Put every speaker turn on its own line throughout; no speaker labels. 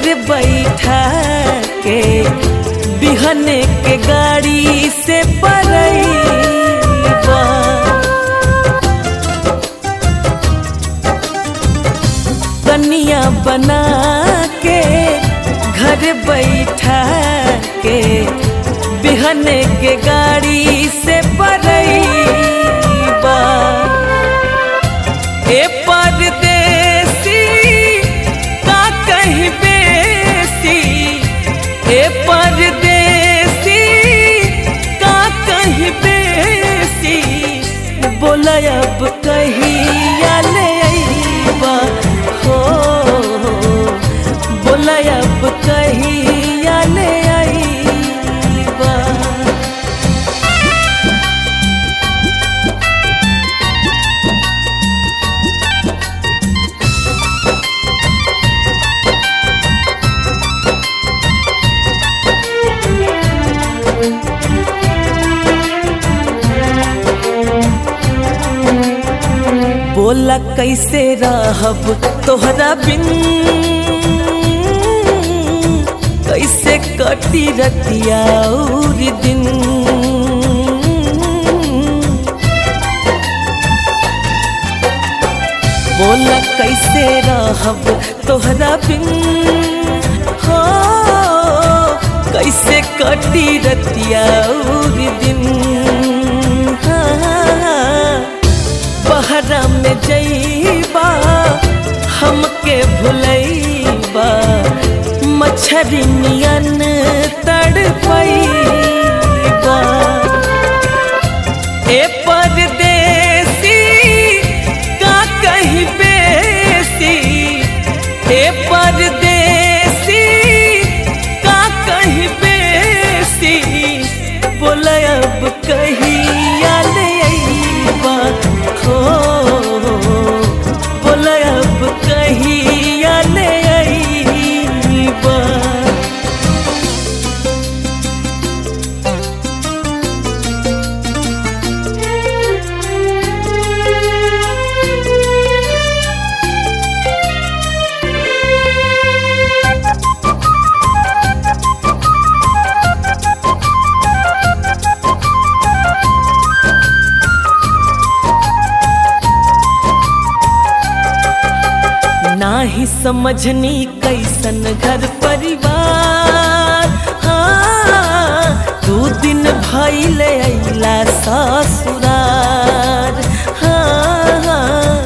घर बैठा के बिहने के गाड़ी से परैबा कनिया बना के घर बैठा के बिहने के गाड़ी से परैबा ए परदेसी का कहीं बेसी ए परदेसी का कहीं बेसी बोला अब कहिया ले अइबा हो बोला अब कहिया ले अइबा बोला कैसे रहब तोहरा बिन कैसे कटी रतिया और दिन बोला कैसे रहब तोहरा बिन हो कैसे कटी रतिया और दिन हाँ, बहरा में जईबा हमके भुलैबा मच्छरी नियन तड़पैबा ए परदेसी का कहीं बेसी ए परदेसी का कहीं बेसी बोल अब कहिया ले अइबा हो बोल अब कहिया ले अइबा नाही समझनी कैसन घर परिवार हाँ दू दिन भैले अइला ससुरार हाँ, हाँ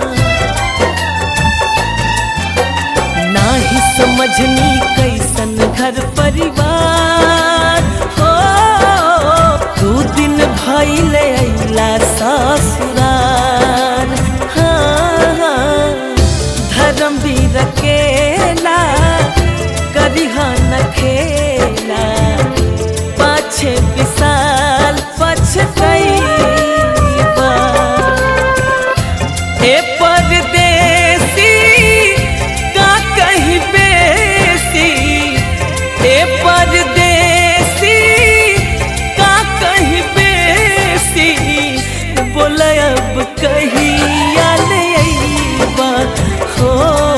नाही समझनी कैसन घर परिवार हो दू दिन भैले अइला ससुरार हाँ, हाँ धर्म भी रखेला करिहा न खेला पाछे विशाल पछतैबा ए परदेसी का कहीं बेसी ए परदेसी का कहीं बेसी बोल अब कहिया ले अइबा हो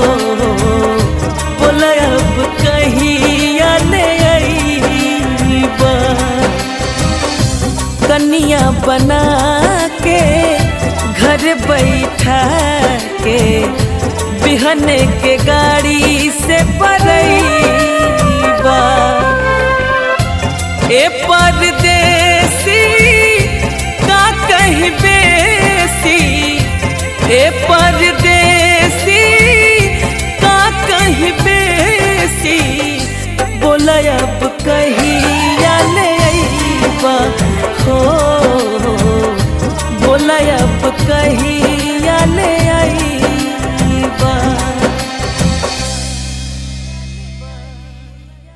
बोल अब कहिया ले अइबा कनिया बना के घर बैठा के बिहने के गाड़ी से परैबा ए परदेसी का कहीं बेसी ए परदेसी का कहीं बेसी बोल अब कहिया ले अइबा हो बोल अब कही